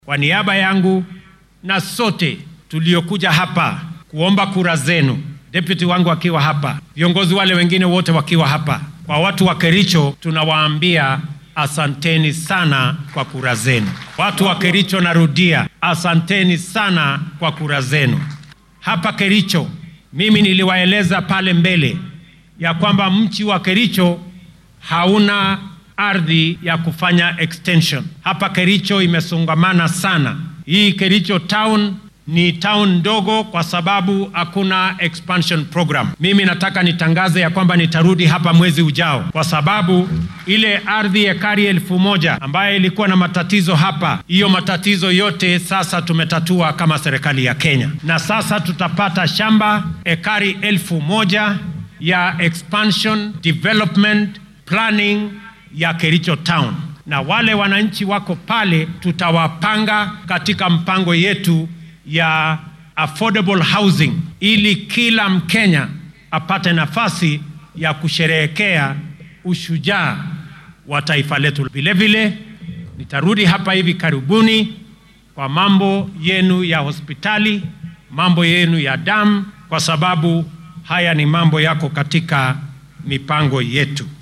Kwa niaba yangu na sote tuliokuja hapa kuomba kura zenu, deputy wangu akiwa hapa, viongozi wale wengine wote wakiwa hapa, kwa watu wa Kericho tunawaambia asanteni sana kwa kura zenu. Watu wa Kericho, narudia, asanteni sana kwa kura zenu. Hapa Kericho, mimi niliwaeleza pale mbele ya kwamba mchi wa Kericho hauna ardhi ya kufanya extension. Hapa Kericho imesongamana sana. Hii Kericho town ni town ndogo kwa sababu hakuna expansion program. Mimi nataka nitangaze ya kwamba nitarudi hapa mwezi ujao, kwa sababu ile ardhi ekari elfu moja ambayo ilikuwa na matatizo hapa, hiyo matatizo yote sasa tumetatua kama serikali ya Kenya, na sasa tutapata shamba ekari elfu moja ya expansion development planning ya Kericho town, na wale wananchi wako pale tutawapanga katika mpango yetu ya affordable housing ili kila Mkenya apate nafasi ya kusherehekea ushujaa wa taifa letu. Vile vile nitarudi hapa hivi karibuni kwa mambo yenu ya hospitali, mambo yenu ya damu, kwa sababu haya ni mambo yako katika mipango yetu.